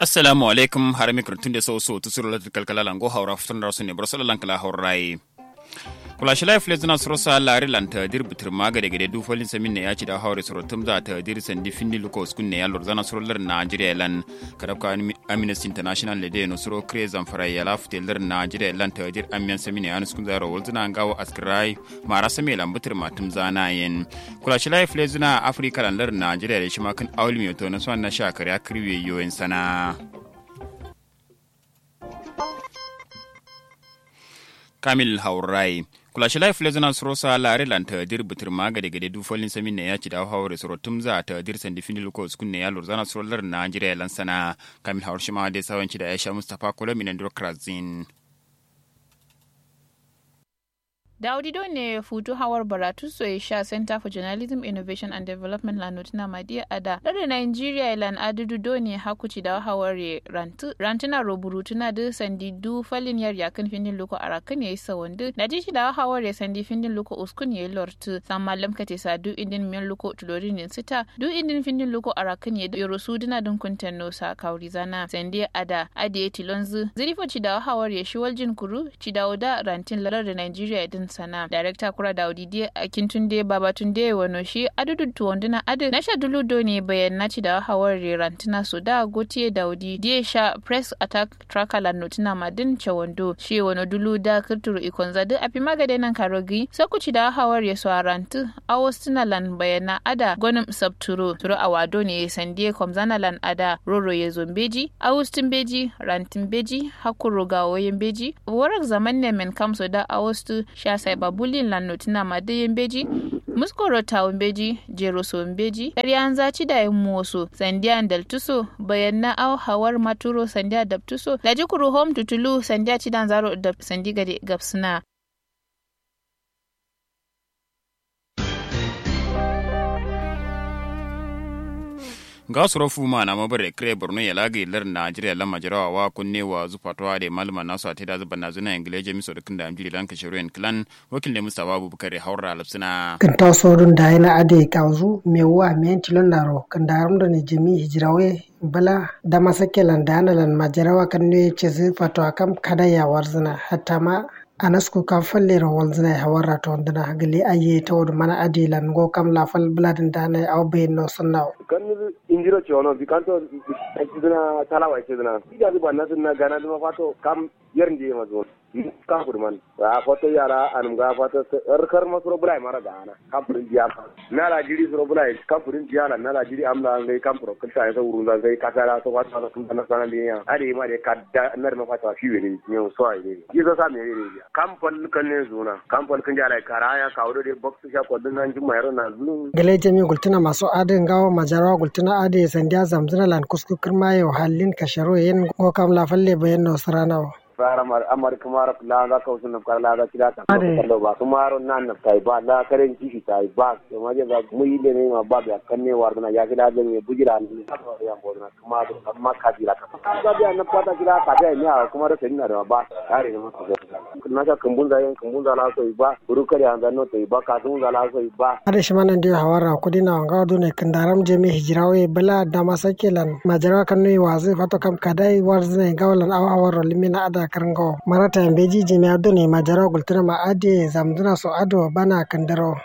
assalamu alaikum har mikro tunde so so tusuro la kalkala lango hawra futun rasu ne brosala lankala hawrai kula shi life lezuna suro sa lari lanta dir bitir maga de gede du folin samin ne ya ci da hawre suro tum za ta dir sandi finni luko skun ne ya lor zana suro lar Nigeria lan kadab ka Amnesty International le de no suro kre zamfara ya la futel lar Nigeria lan ta dir amiyan samin ne ya skun zaro wol zuna ngawo askrai mara same lan bitir matum zana yen kula shi life lezuna Africa lan lar Nigeria da shi ma kan awli mi to na so na sha kare kriwe yoyin sana Kamil Haurai kula shi life lezana suro sa lare lan ta dir bitir maga de gade du folin samin ne ya ci da hawre suro tum za ta dir sandi fini luko skun ne ya lur zana suro lar Najeriya lan sana Kamil Haur shima de sawan ci da Aisha Mustafa Kula minan Krazin Daudido ne futu hawar baratu so ya sha Center for Journalism Innovation and Development la notina madiya ada. Dare Nigeria ilan adudu do ne hakuci da hawar rantu rantuna roburutuna da sandi du falin yar yakin findin loko arakan yayi sawandu. Na ji da hawar ya sandi findin loko uskun yayi lortu. San malam kate sa du indin men loko tulorin din sita. Du indin findin loko arakan yayi yoro su duna dun kuntan no sa kauri zana. Sandi ada adiye tilonzu. Zirifo ci da hawar ya shi waljin kuru ci da rantin lalar da Nigeria din sana director kura da audidi a kintunde babatunde wano shi adudu tuwanduna adu na sha dulu do ne bayan naci da hawar rantina so da gotiye daudi die sha press attack tracker la notina madin chawando shi wano dulu da kirturu ikon zadu api magade nan karogi sakuci da hawar ya so rantu awostina lan bayana ada gonim sabturo turo awado ne sandie komzana lan ada roro ya zombeji awustin beji rantin beji hakuro gawoyin beji warak zaman ne men kamso da awostu sha sai babulin lannotina madayin beji muskoro tawun beji jero so beji ƙaryan zaci da yin moso sandiya daltuso bayan na au hawar maturo sandiya dabtuso laji kuru home tutulu sandiya cidan zaro da sandi gade gapsuna ga suro fuma na mabare kre borno ya lagi lar najeriya lamma jarawa wa kunne wa zupatwa da malama nasu ate da zuba nazuna ingile miso da kinda amjiri lan ka shirin clan wakil da mustafa abubakar haura lapsina kan ta sorun da yana ade kauzu mewa men tilon naro kan da harum da ne jami hijirawe bala da masakelan da analan majarawa kan ne ce fatwa kam kada ya warzina hatta ma anasku kam fallere wolzina e hawarra toon dana hagali aye tawdu mana adilan go kam la fal bladin dana aw beyno sonnaw kan injiro chono bi kanto dina talawa ce dina ida bi banna dina gana dina fato kam yerndi ma zo kam kurman a foto yara anum ga foto er kar ma suro bulai mara gana kam purin diya na la jiri suro bulai kam purin diya la na la jiri amla ngai kam pro kanta ya wuru da ngai kasara to wata na kun na sana biya ade ma de kadda nar ma fata fi weni ne so ai ne yizo sa me ne kam pol kan ne zuna kam pol kan jara karaya ka wuro de box sha ko dun nan juma yaro na zun gele jami gultuna masu adin gawo majarawa gultuna ade sandiya zamzuna lan kusku kirma yau halin kasharo yen go kam la falle bayan no saranawa fara amar kumar la ga ka usun kar la ga kira ta ko ba kumaro nan na kai ba la karen kishi tai ba to ma ga mu yi ne ma ba ga kanne war na ya kira da ne bujira ne ya bo na kuma da amma ka jira ka ga da na pata kira ka da ne a kuma da tani na da ba kare ne ma na ka kumbun da yan kumbun da la so ba buru kare an da no to ba ka tun da la so ba ada shi manan da hawara kudina wanga do ne kandaram je me hijirawe bala da masakelan majara kan ne wazi fato kam kadai warzne gawalan awawar limina ada karango marata beji jemi ado ne majara gultuna ma ade zamduna so ado bana kandaro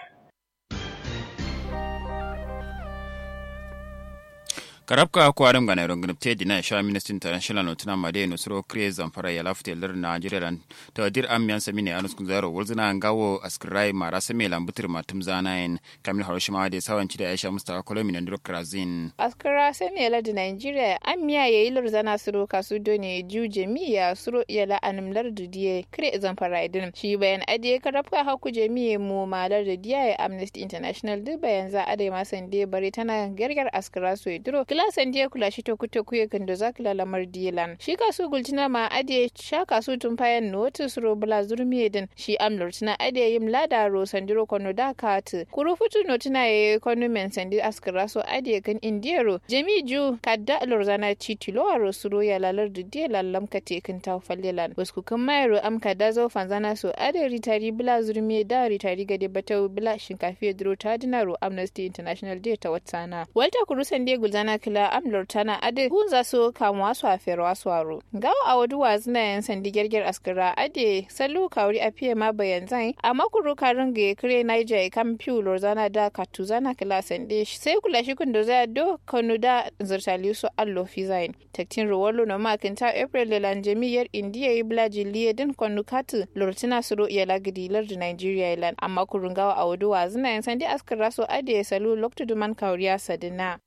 karabka ko adam gana ron gnapte dina sha ministry international no tuna made no suro kre zamfara ya lafte lar nigeria lan to dir am yan sami ne anus kunzaro wolzina ngawo askrai mara same lambutir matum zanayin kamil haroshima da sawanci da aisha mustafa kolomi na ndiro krazin askara same lar da nigeria am miya yayi lur zana suro kasu done ju jamiya suro yala anum lar da diye kre zamfara idin shi bayan adiye karabka haku jamiye mu malar da diye amnesty international duk bayan za a dai masan de bari tana gargar askara so idiro kilasan dia kula shi tokuto kuye kando za kila lamar dilan shi kasu gultina ma ade sha kasu tun fayan notu suro bula zurmi din shi amlur tina ade yim lada ro sandiro kono da kat kuru futu notina ye kono men sandi askara so ade kan indiero jami ju kadda lorzana titilo aro suro ya lalar da dia lallam ka tekin ta fallelan wasku kan mayro am kadda zo fanzana so ade ritari bula zurmi da ritari gade batau bula shinkafi dro ta dinaro amnesty international day ta watsana walta kuru sande gulzana kila amlor tana ade hun za su kamuwa su a ferwa su aro gawa a wadu wazina yan sandi gerger askira ade salu kawri a fiye ma bayan zai a makuru karin ga kire niger kam piu lorzana da katuzana kila sande sai kula shi kun da zai do kanu da zirtali su allo fizain taktin rowallo na makinta april da lanjamiyar indiya yi blaji liyadin kwanu katu lortina suro iya lagidi lar da nigeria ilan amma kurun gawa a wadu wazina yan sandi askira su ade salu loktuduman kauriya sadina.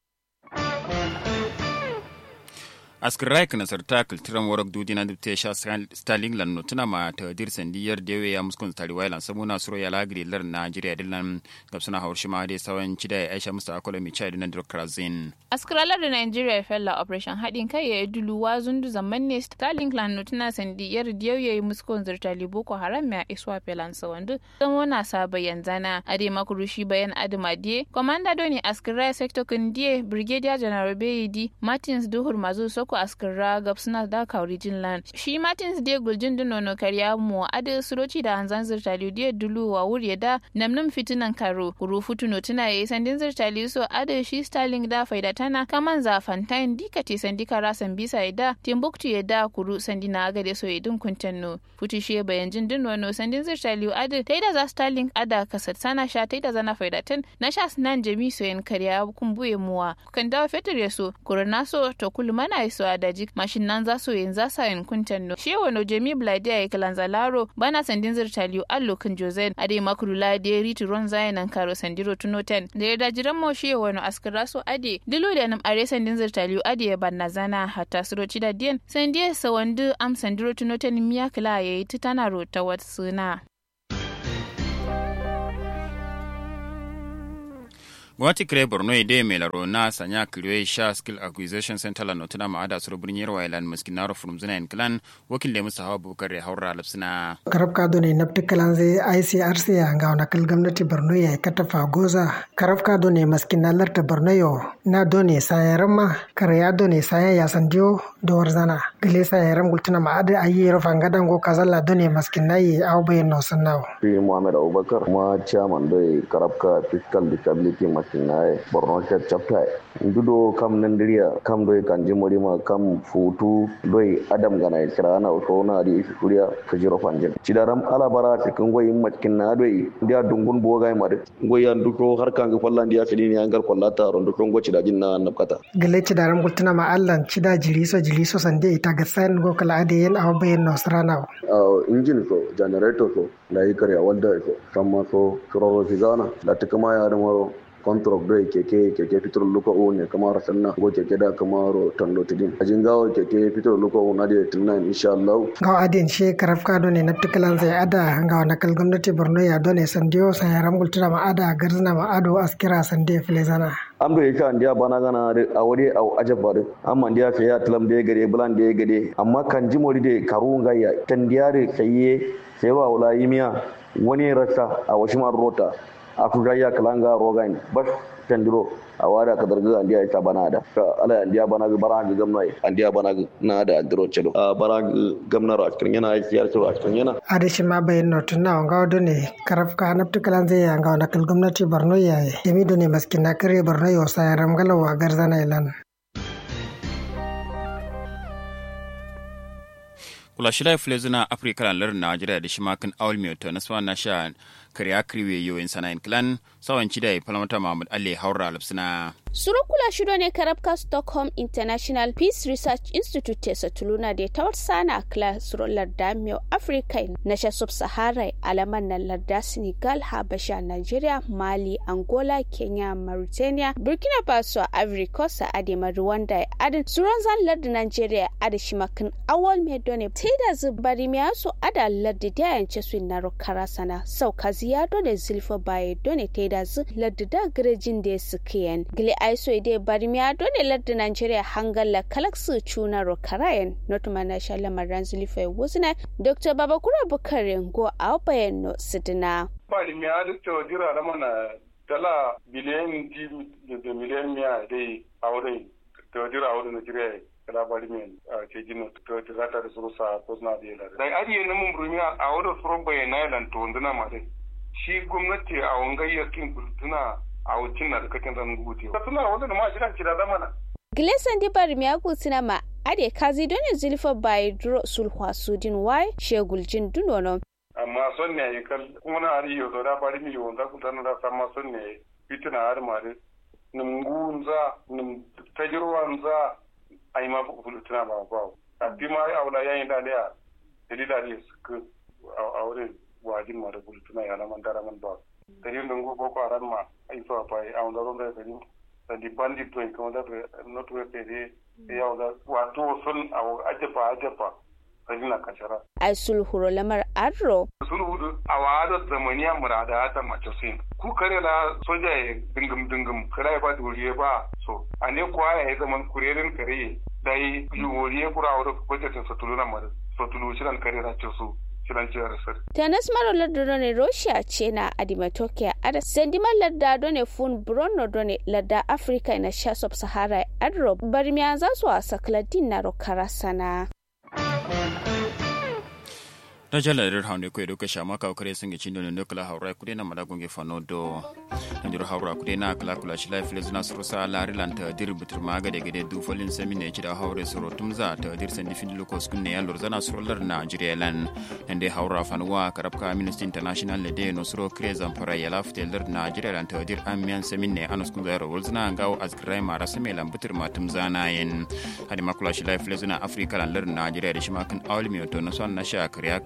askirai kana sarta kulturan warak dudi na dubte sha stalin lan notuna ma ta dir sandiyar dewe ya muskun tari wailan samu na suro ya lagri lar Najeriya dillan gabsuna hawar shi ma dai sawan cida ya Aisha Musta Akola mi chai dinan Dr. Zin askiralar da Nigeria fella operation haɗin kai ya dulu wa zundu zaman ne stalin lan notuna sandiyar dewe ya yi muskun zirtali boko haram ya iswa felan sawandu don wana sa bayan zana ade makurushi bayan adama die komanda doni askirai sector kundiye brigadier general Beyidi Martins Duhur Mazu Soko ko askira gab suna da kauri jin lan shi martins de guljin dino no karya mu ade suroci da hanzan zirtali de dulu wa wuri da namnum fitinan karo kuru futuno tuna yayi sandin zirtali so ade shi starling da faida tana kaman za fantain dikati sandi kara san bisa da timbuktu ya da kuru sandi na agade so yedin kuntanno futu shi bayan jin dino no sandin zirtali ade taida za starling ada kasat sana sha taida zana faida tan na sha nan jami so yen karya kumbuye muwa kan dawo fetur ya so kurna so to kulmana so a daji mashin nan za su yin za sa yin kuntan no shi wano jemi blade ya kalan zalaro bana sandin zirtaliyo allo kan jozen ade makuru la de ritu ron zayan nan karo sandiro tuno ten da ya dajiran mo shi wano askara so ade dilo da nam are sandin zirtaliyo ade ya banna zana hatta suroci da diyan sandiye sawandu am sandiro tuno ten miya kala yayi titana rota wat suna gwamnati kire borno ide mai laro na sanya kiriwe sha skill acquisition center la notuna ma ada suru birnin yarwa ilan maskinaro from zina in clan wakil da musa hawa bukar ya haura lapsina karab ka ne nafti kalan zai icrc ya ga wani kal gwamnati borno ya katafa goza karab ka ne maskinalar ta borno yo na done sayaran ma kare ya done saya ya sandiyo da warzana gile sayaran gultuna ma ada ayi rufan gadan go kazalla done maskinayi au bayan no sannawo fi muhammad abubakar ma chairman doi karab ka fiscal disability maskinaye borno state chapter ndudo kam nandiriya kam doi kanji morima kam futu doi adam gana kirana so na di kuriya kajiro fanjin cidaram alabara cikin goyin matkin na doi dia dungun boga ma de goyan duko har kan ga fallan dia filini an gar kollata ron duko go cidajin na nabkata gele cidaram gultuna ma allan cida jiliso jiliso sande ita ga san go kala ade yen aw bayen no strana injin so generator so da yi karya wanda so kamma so shiro fizana da tukama ya da maro contract do keke keke fitur luko o ne kamar sanna go keke da kamar tando tidin ajin gawo keke fitur luko o na da tunan insha Allah gaw adin she karaf ka do ne naptikalan zai ada gaw na kal gwamnati Borno ya do ne sandiyo sai ram gultura ma ada garzna ma ado askira sande filezana am do yaka ndiya bana gana a wuri a ajabba de amma ndiya fe ya tlam de gade bulan de gade amma kan jimori de karunga ya tandiyare sayye sai wa wala yimiya wani rasa a washimar rota a kudaya kalanga rogan bas tandiro a wada ka darga andiya ita bana da ala andiya bana ga bara ga gamna andiya bana ga na da andiro chelo a bara gamna ra cikin yana yar to a cikin yana adashi ma bayin notun na wanga wado ne karaf ka naptu kalan zai ya ga nakal gwamnati Borno ya yemi do ne maskin na kare Borno ya sa ramgala wa garzana ilan kula shida fule zuna afirka lan lar najeriya da shi makin awal mai to naswa na sha kariya kriwe yoyin sana'in clan sawan cida ya falamata mahmud ali haura alapsina surukula shido ne karabka stockholm international peace research institute tesa tuluna da ta sana kla suro larda mio africa na sha sub sahara alaman na larda senegal habasha nigeria mali angola kenya mauritania burkina faso ivory coast adema rwanda adin suron zan larda nigeria ada shimakin awal me done teda zubari miya so ada larda da yance su na rokara sana sau kaziya done zilfa baye done teda zu larda da garejin da suke gile aiso ide bari mi ado ne ladda Nigeria hangalla kalaksu chuna ro karayen not mana shala maran zulifa wuzna Dr. Babakura Bukare go awbayen no sidina bari mi ado to dira da mana dala biliyan di da miliyan miya dai aure to dira aure Nigeria kala bari mi a ce jino to ta zata da surusa ko na da yala dai ari ne mun burmi a aure suro bayana lan to nduna ma dai shi gwamnati a wangayyakin kultuna a wucin na da kakin zan rubuce. Ka tuna wanda da ma jiran kira zamana. Gilesan dibar miyagu sinama ade kazi don zilfa bai duro sulhwa sudin wai sheguljin dunono. amma son ne kal kuma na ari yo da bari mi yo da kutan da sama son ne fitina har mare nim gunza nim tajirwanza ai ma ku fitina ba ba a bi ma ya wala yayin da da dalila ne su a wurin wajin ma da fitina ya man dara man ba dari nungu boko haram ma ai so pa ai on da ron da dari da di bandit to ko da not we pede ya wala wato son a ajefa ajefa na kashara. Ai sulhuro lamar adro. Sulhu a wada zamaniya murada ta mace sin. Ku kare la soja ya dingim dingim kare ba duriye ba so. A ne kuwa ya yi zaman kurerin kare da yi yiwuwariye kura wadda budgetin satulu na mara. Satulu shiran kare na ce su. tanas maro lardado ne russia ce na adimatokia ada sendimar lardado ne fun brono done larda africa na sha sub sahara adro barmiya za su wasa kladin na rokara sana na jala rir hawnde ko edo kasha maka kare singe chindo ne kala hawra kude na madago nge fano do ndiro hawra kude na kala kula shi life lezuna surusa la rilanta dir butur maga de gede du folin semi ne chida hawre suro tumza ta dir sendi fin luko skun ne yalor zana surolar na jirelan ende hawra fanwa karabka ministry international le de no suro kreza mpara yala fteler na jirelan ta dir amian semi ne anus kun zaro wolzna ngaw azgrai mara semi lam butur ma tumzana yen hadi makula shi life lezuna afrika lan ler na jire da shi makan awli mi to no son na sha kriya